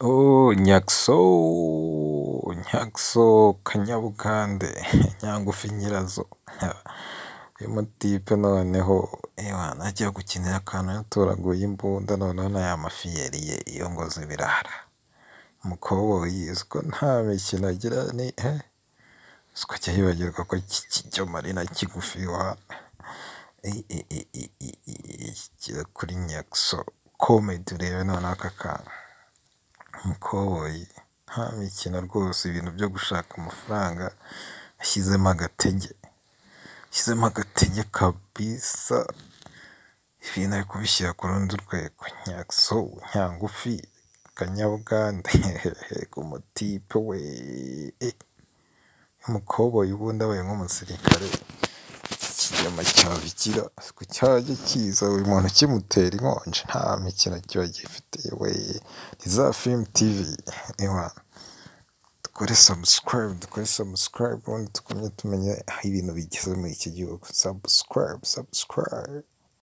Oh Nyakisoo, Nyakisoo kanyabugande nyangufi nyirazo, uyu mutipe noneho wana agiye gukinira akantu yatoraguye imbunda noneho na ya mafi yariye iyo ngozi birara, umukoboyi uzi ko nta mikino agira ni he, uzi ko ajya yibagirwa ko iki kiry'amarina kigufi wa, kiri kuri Nyakisoo komedi urebe noneho aka kana, umukoboyi nta mikino rwose ibintu byo gushaka amafaranga yashyizemo agatege, yashyizemo agatege kabisa, ibintu ari kubishyira ku rundi rwego, Nyakisoo nyangufi kanyabugande ku mutipe we, umukoboyi ubundi abaye nk'umusirikare iki kinyama cyabigira, uzi ko cyajya kiza buri muntu kimutera inkonji nta mikino kiba gifitiye we, ni za filimu tivi ewana, dukore sabusikarayibu, dukore sabusikarayibu ubundi tugumye tumenye aho ibintu bigeze muri iki gihugu, sabusikarayibu, sabusikarayibu.